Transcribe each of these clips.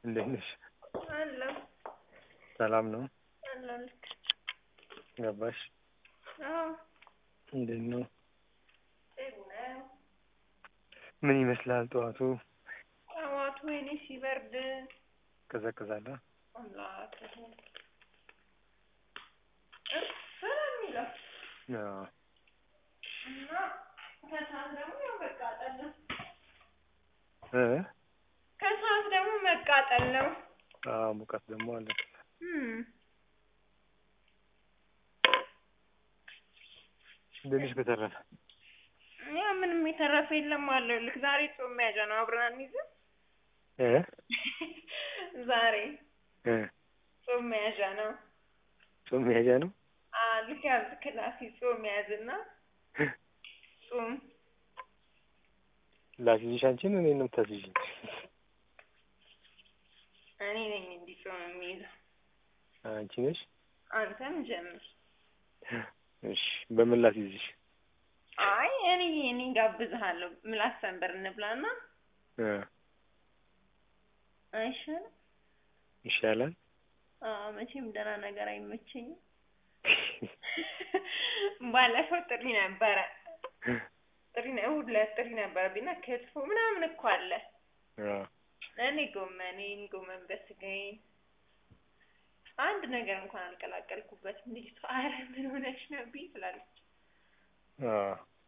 እንዴት ነሽ? አለሁ ሰላም ነው? አለሁ ልክ ገባሽ? አዎ እንዴት ነው? ጥሩ ነው። ምን ይመስላል ጠዋቱ? ጠዋቱ ወይኔ ሲበርድ ቀዘቅዛል? አምላክ ሆይ እፍ ነው የሚለው አዎ እና ከሰዓት ደግሞ ያው መቃጠል ነው። እ ከሰዓት ደግሞ መቃጠል ነው። አዎ ሙቀት ደግሞ አለ። እም እንዴት ነሽ በተረፈ? ያው ምንም የተረፈ የለም አለው ልክ ዛሬ ጾም መያዣ ነው አብረን አንይዝም? እ ዛሬ እ ጾም መያዣ ነው። ጾም መያዣ ነው? አዎ ልክ ያዝ ክላስ ጾም ያዝና ጾም ላስይዝሽ አንቺን እኔን ነው የምታስይዥኝ? እኔ ነኝ እንዲህ ጾም የሚይዘው አንቺ ነሽ? አንተም ጀምር። እሺ በምን ላስይዝሽ? አይ እኔ እኔ ጋብዝሃለሁ ምላስ ሰንበር እንብላና እ አይሻልም? ይሻላል? አዎ መቼም ደህና ነገር አይመቸኝም። ባለፈው ጥሪ ነበረ ጥሪ ነው እሑድ ዕለት ጥሪ ነበረብኝና ክትፎ ምናምን እኮ አለ። አዎ እኔ ጎመኔን ጎመን በስጋዬን አንድ ነገር እንኳን አልቀላቀልኩበትም። ልጅቷ ኧረ ምን ሆነሽ ነው ብኝ ትላለች። አዎ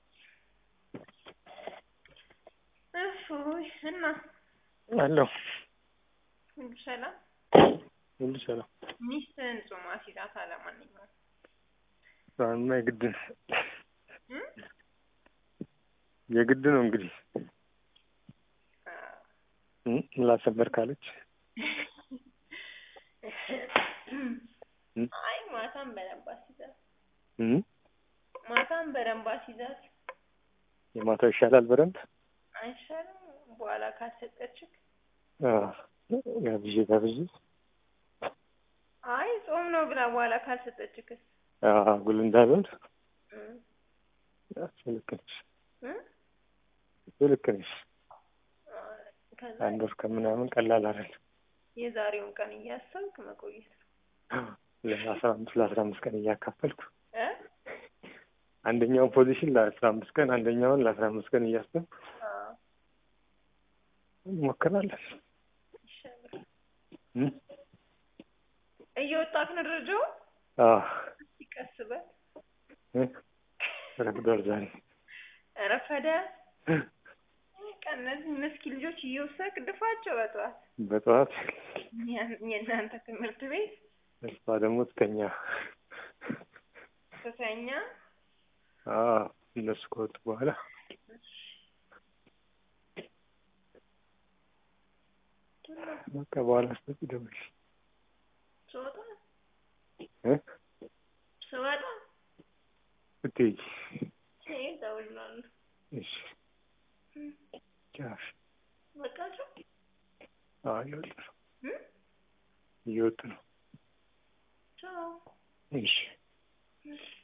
እፎይ እና አለሁ ሁሉ ሰላም? ሁሉ ሰላም። ሚስትህን ጾም አስይዛት ለማንኛውም አሁንማ የግድ ነው እ የግድ ነው እንግዲህ አዎ እ ምላስ ሰንበር ካለች አይ ማታም በደንብ አስይዛት እ ማታም በደንብ አስይዛት የማታው ይሻላል በደንብ አይሻልም? በኋላ ካልሰጠችክ አዎ ጋብዤ ጋብዤ አይ ጾም ነው ብላ በኋላ ካልሰጠችክስ? አዎ ጉል እንዳልሆን እ እሱ ልክ ነሽ እ እሱ ልክ ነሽ። ከዛ አንድ ወር ከምናምን ቀላል አይደለም። የዛሬውን ቀን እያሰብክ መቆየት ነው ለአስራ አምስት ለአስራ አምስት ቀን እያካፈልኩ እ አንደኛውን ፖዚሽን ለአስራ አምስት ቀን አንደኛውን ለአስራ አምስት ቀን እያሰብኩ አዎ እንሞክራለን። ይሻላል። እ እየወጣክ ነው ደረጃው? አዎ እስኪ ቀስ በል እ ረፍዷል ዛሬ ረፈደ። በቃ እነዚህ ምስኪን ልጆች እየወሰድክ ድፋቸው በጠዋት በጠዋት ያ- የእናንተ ትምህርት ቤት እሷ ደግሞ ትተኛ። ስተኛ አዎ እነሱ ከወጡ በኋላ በቃ በኋላ ስትወጪ ደውልሽ ስወጣ እ ስወጣ ስትሄጂ ስሄድ እደውልልሃለሁ። እሺ ቻው። በቃቸው አዎ እየወጡ ነው እ እየወጡ ነው። ቻው እሺ እሺ